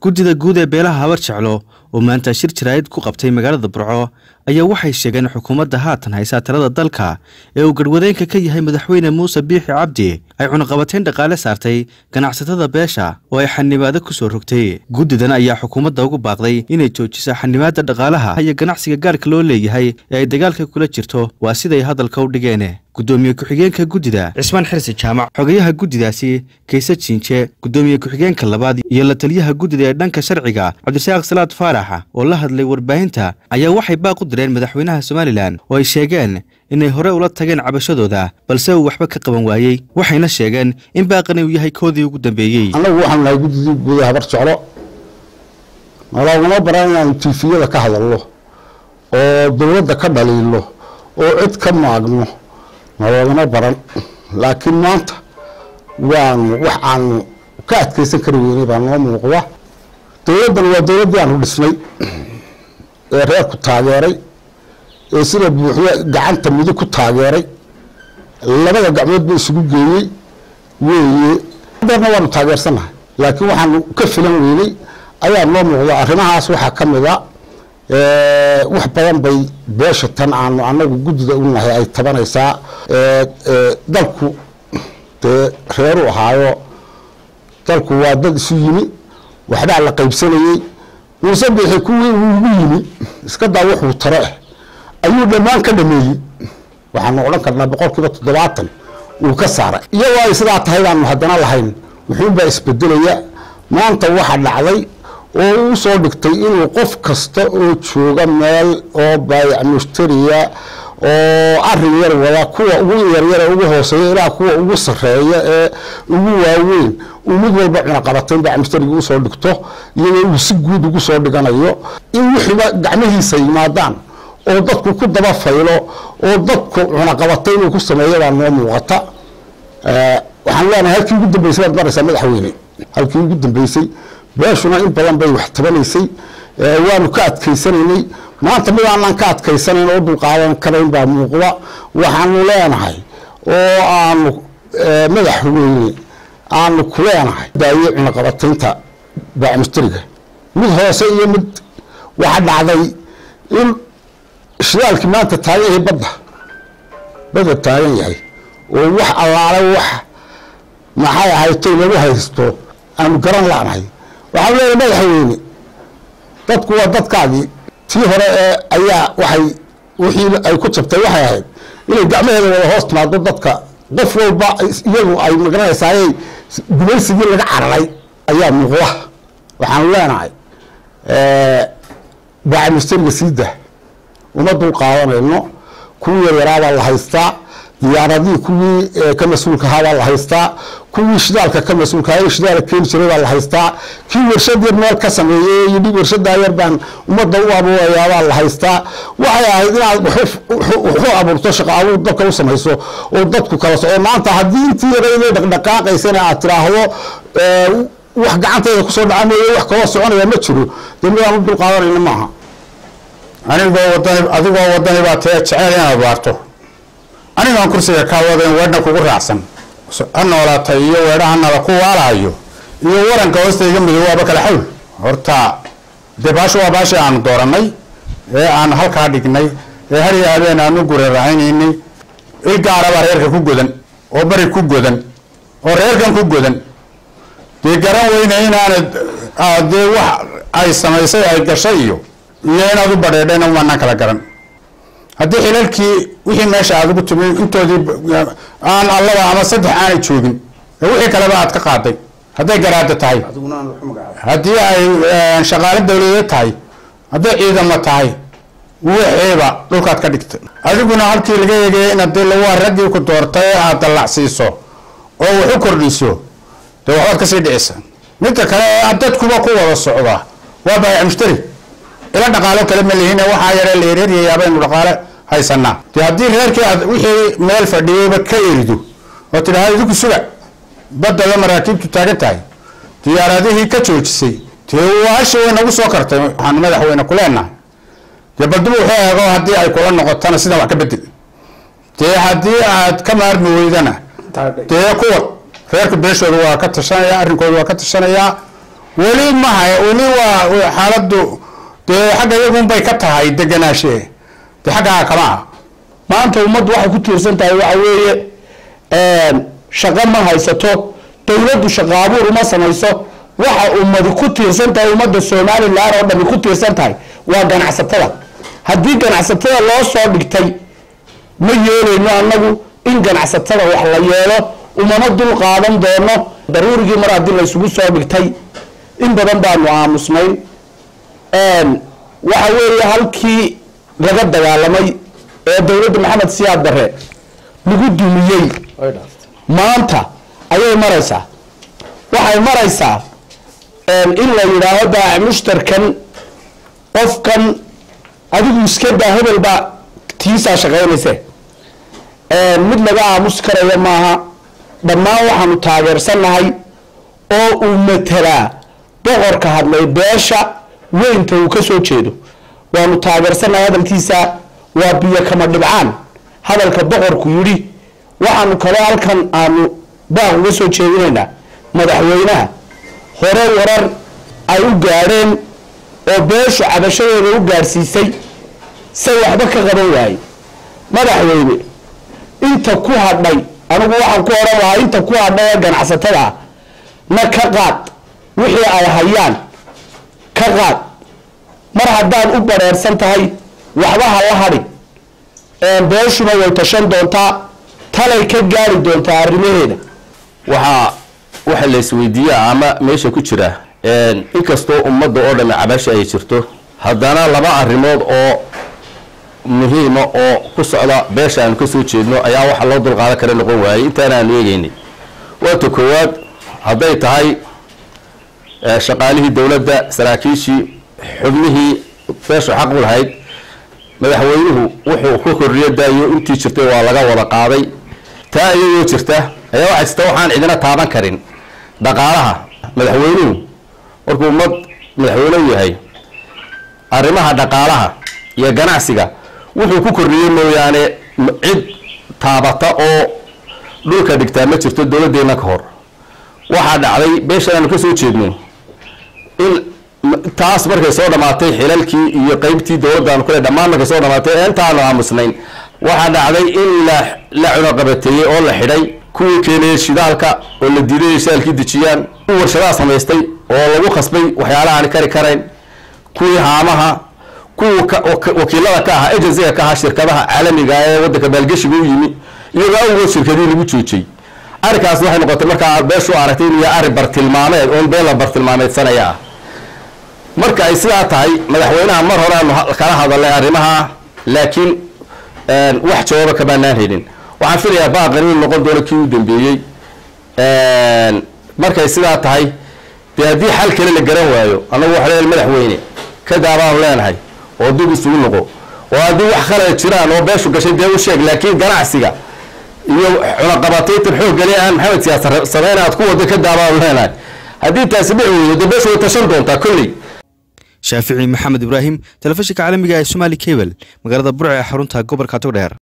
guddida guud ee beelaha habar jeclo oo maanta shir jaraa'id ku qabtay magaalada burco ayaa waxay sheegeen xukuumadda haatan haysaa talada dalka ee uu garhwadeenka ka yahay madaxweyne muuse biixi cabdi ay cunaqabateyn dhaqaale saartay ganacsatada beesha oo ay xanibaado ku soo rogtay guddidan ayaa xukuumadda ugu baaqday inay joojiso xanibaadda dhaqaalaha iyo ganacsiga gaarka loo leeyahay ee ay dagaalka kula jirto waa siday hadalka u dhigeen guddoomiye ku-xigeenka guddida cismaan xirsi jaamac xogayaha guddidaasi kayse jiinje guddoomiye ku-xigeenka labaad iyo la taliyaha guddida ee dhanka sharciga cabdisaaq salaad faarax oo la hadlay warbaahinta ayaa waxay baaq u direen madaxweynaha somalilan oo ay sheegeen inay hore ula tageen cabashadooda balse uu waxba ka qaban waayey waxayna sheegeen in baaqani uu yahay koodii ugu dambeeyey annagu waxaanu nahay guddidii guuda habar jeclo naloogama baran inaanu tiifiyada ka hadalno oo dowladda ka dhaliilo oo cid ka maagno naloogama baran laakiin maanta waanu wax aanu ka adkaysan kari weynay baa noo muuqda dowladdan waa dowladdii aanu dhisnay ee reerku taageeray ee sida buuxda gacanta midig ku taageeray labada gacmood ba isugu geeyey weeye darna waanu taageersannahay laakiin waxaanu ka filan weynay ayaa noo muuqda arrimahaas waxaa ka mid a wax badan bay beesha tan aanu anagu guddida u nahay ay tabanaysaa dalku dee reeru ahaayo dalku waa dad isu yimi waxbaa la qaybsanayey muuse biixi kuwii uu ugu yimi iska daa wuxuu taro ah ayuu dhammaan ka dhameeyey waxaanu odhan karnaa boqol kiiba toddobaatan uu ka saaray iyagoo ay sidaa tahay baanu haddana lahayn wuxuunbaa isbedelaya maanta waxa dhacday oo uu soo dhigtay inuu qof kasta oo jooga meel oo baayac mushtariya oo arin yar wada kuwa ugu yaryara ugu hooseeya ilaa kuwa ugu sareeya ee ugu waaweyn uu mid walba cunaqabatayn baayac mushtariga usoo dhigto iyadoo uu si guud ugu soo dhiganayo in wixiiba gacmihiisa yimaadaan oo dadku ku daba faylo oo dadku cunaqabatayn uu ku sameeya baa noo muuqata waxaan leenahay halkii ugu dambeysay baad maraysaa madaxweyne halkii ugu dambeysay beeshuna in badan bay wax tabanaysay waanu ka adkaysanaynay maanta mid aanan ka adkaysanayn oo dulqaadan karayn baa muuqda waxaanu leenahay oo aanu madaxweyne aanu ku leenahay daaye cunaqabataynta baacmustariga mid hoose iyo mid waxa dhacday in shidaalkii maanta taagan yahay badda badda taagan yahay oo wax allaale wax maxay ahaytay lagu haysto aanu garan la'nahay waxaan leeyahay madaxweyne dadku waa dadkaagii tii hore ee ayaa waxay wixii ay ku jabtay waxay ahayd inay gacmaheeda wada hoos timaado dadka qof walba iyadu ay magaranaysaayey gumaysigii laga cararay ayaa muuqda waxaanu leenahay baacimistariga siida uma dul qaadanayno kuwii yaryaraabaa la haystaa diyaaradihii kuwii ka mas-uulka ahaa baa la haystaa kuwii shidaalka ka mas-uulka ahaa shidaala keeni jiray baa la haystaa kii warshad yar meel ka sameeyey yidhi warshadaa yar baan ummadda u abuurayaa baa la haystaa waxay ahayd inaad waxu abuurto shaqo abuur dadka u samayso oo dadku kala soco maanta haddii intii yarayday dhaqdhaqaaqaysana aad tiraahdo wax gacantayda kusoo dhaca mooye wax kaloo soconaya ma jiro dee midaan u dul qaadanayna maaha anigoo wadani adigoo wadani baa tee jeceel inaad waarto anigaan kursiga kaa wadayn weedhna kugu raacsan ha noolaatay iyo weedhahanada ku waalahayo iyo waranka hoostayga midow waaba kala xawl horta dee baashu waa baashii aanu dooranay ee aanu halkaa dhignay ee hariya habeen aanu gurarahaynaynay il gaarabaa reerka ku godan oo bari ku godan oo reerkan ku godan dee garan weyne inaanad dee wax ay samaysay ay gashay iyo iyo inaad u badheedhayna umaanaan kala garan haddii xilalkii wixii meesha aad ugu tumi intoodii aan allaba ama saddex aanay joogin ee wixii kaleba aad ka qaaday hadday garaada tahay haddii ay shaqaale dawladeed tahay hadday ciidamo tahay wixiiba dhulkaad ka dhigtay adiguna halkii laga eegaya inaad dee lawaa raggii ku doortay ee aad dallacsiiso oo wax u kordhiso dee waxbaad kasii dhicisa midka kale ee dadkuba ku wada socda waa baayac mushtari ila dhaqaalo kale ma lihin waxaa yaree la yareeryayaa baynu dhaqaale haysanaa de haddii reerkii aad wixii meel fadhiyeyba ka erido oo tidhaahda idinku suga badada maraakiibtu taagan tahay diyaaradihii ka joojisay dee waashi way nagu soo kartay waxaanu madaxweyne ku leenahay dee balduba wuxuu eego haddii ay kula noqotana sidan wax ka bedel dee haddii aad ka maarmi weydana dee kuwa reerka beeshooda waa ka tashanaya arrinkooda waa ka tashanayaa weli maha weli waa xaaladdu dee xagga iyagunbay ka tahay deganaashe dee xaggaa kama ah maanta ummaddu waxay ku tiirsan tahay waxa weeye shaqo ma haysato dowladdu shaqo abuur uma samayso waxa ummadi ku tiirsan tahay ummadda somalilan oo dhami ku tiirsan tahay waa ganacsatada haddii ganacsatada loo soo dhigtay ma yeelayno annagu in ganacsatada wax la yeelo umama dul qaadan doono daruurigii mar haddii laysugu soo dhigtay in badan baanu aamusnayn waxa weeye halkii laga dagaalamay ee dowladda maxamed siyaad barre lagu dumiyey maanta ayay maraysaa waxay maraysaa in la yidhaaho baac mushtarkan qofkan adigu iska daa hebel baa tiisaa shaqaynayse mid laga aamusi karayo maaha dhammaan waxaanu taageersannahay oo uu matelaa boqorka hadlay beesha weynta uu ka soo jeedo waanu taageersannahay hadalkiisa waa biyo kama dhibcaan hadalka boqorku yidhi waxaanu kaloo halkan aanu baaq uga soo jeedinaynaa madaxweynaha hore warar ay u gaadheen oo beeshu cabashadeeda u gaadhsiisay say waxba ka qaban waayey madaxweyne inta ku hadhay anigu waxaan ku odhan lahaa inta ku hadhay ee ganacsatada ah na ka qaad wixii ay hayaan ka qaad mar haddaan u badheersan tahay waxba ha la hadhin beeshuna way tashan doontaa talay ka gaari doontaa arrimaheeda waxaa waxa la isweydiiyaa ama meesha ku jira inkastoo ummadda oo dhamme cabasha ay jirto haddana laba arrimood oo muhiima oo ku socda beesha aanu ka soo jeedno ayaa waxa loo dulqaadan kara noqon waayey intaan aanu eegeynay waata koowaad hadday tahay shaqaalihii dowladda saraakiishii xubnihii beeshu xaq u lahayd madaxweynuhu wuxuu ku korriyo daayo intii jirtay waa laga wada qaaday taa iyadoo jirta ayaa waxaa jirta waxaan cidina taaban karin dhaqaalaha madaxweynuhu markuu ummad madaxweynehu yahay arrimaha dhaqaalaha iyo ganacsiga wuxuu ku korriyey mooyaane cid taabata oo dhulka dhigtaa ma jirto dowladdeena ka hor waxaa dhacday beeshan aanu ka soo jeedno in taas markay soo dhamaatay xilalkii iyo qeybtii dowladdaanu kale dhammaan markay soo dhamaatay ee intaanu aamusnayn waxaa dhacday in la la cunaqabateeyey oo la xidhay kuwii keenayay shidaalka oo la diiday inay shidaalkii dejiyaan kuwii warshadaha samaystay oo lagu khasbay waxyaalaha aan kari karayn kuwii haamaha kuwii wakiilada ka ahaa agensiga ka ahaa shirkadaha caalamiga ee waddanka maalgeshiga u yimi iyagoo awgood shirkadihii lagu joojiyey arrinkaas waxay noqotay markaa beeshu aragtay inuu yahay arrin bartilmaameed oon been la bartilmaameedsanaya ah marka ay sidaa tahay madaxweynaha mar hore aanu kala hadalnay arrimaha laakiin wax jawaaba kamaanaan helin waxaan filayaa baaqan inuu noqon doono kii u dambeeyey markay sidaa tahay dee haddii xal kale la garan waayo annagu waxa leeyahay madaxweyne ka daabaanu leenahay oo dib isugu noqo oo haddii wax kale jiraan oo beeshu gashay dee u sheeg laakiin ganacsiga iyo cunaqabataytan xooggale aan maxamed siyaasa sameyn aad ku wada ka daabaanu leenahay haddii taasi dhici weydo dee beeshu way tashan doontaa kolley shaafici maxamed ibraahim telefishinka caalamiga ee somaali cable magaalada burca ee xarunta gobolka togdheer